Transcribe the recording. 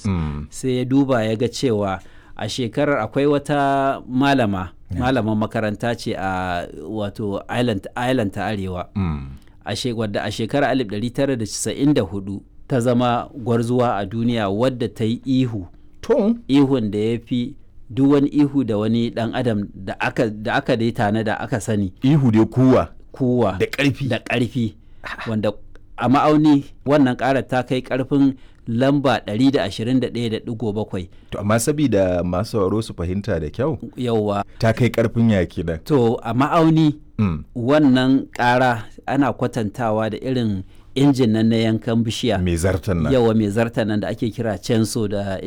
lagos Mm. sai ya duba ya ga cewa a shekarar akwai wata malama malaman makaranta ce a wato island, island ta arewa Mm. a she- wadda a shekarar 1994 ta zama gwarzuwa a duniya wadda ta yi ihu To, ihun da ya fi duk wani ihu da wani dan adam da aka da aka dai tana da aka sani ihu dai kuwa kuwa da ƙarfi. da ƙarfi wanda a ma'auni wannan ƙarar ta kai ƙarfin lamba 121.7 To, amma sabida masu sauraro su fahimta da kyau, yauwa ta kai ƙarfin yaki nan. to a ma'auni Mm. wannan ƙara ana kwatantawa da irin injin nan na yankan bishiya Mai zartan nan. yawa mai zarta nan da ake kira censo da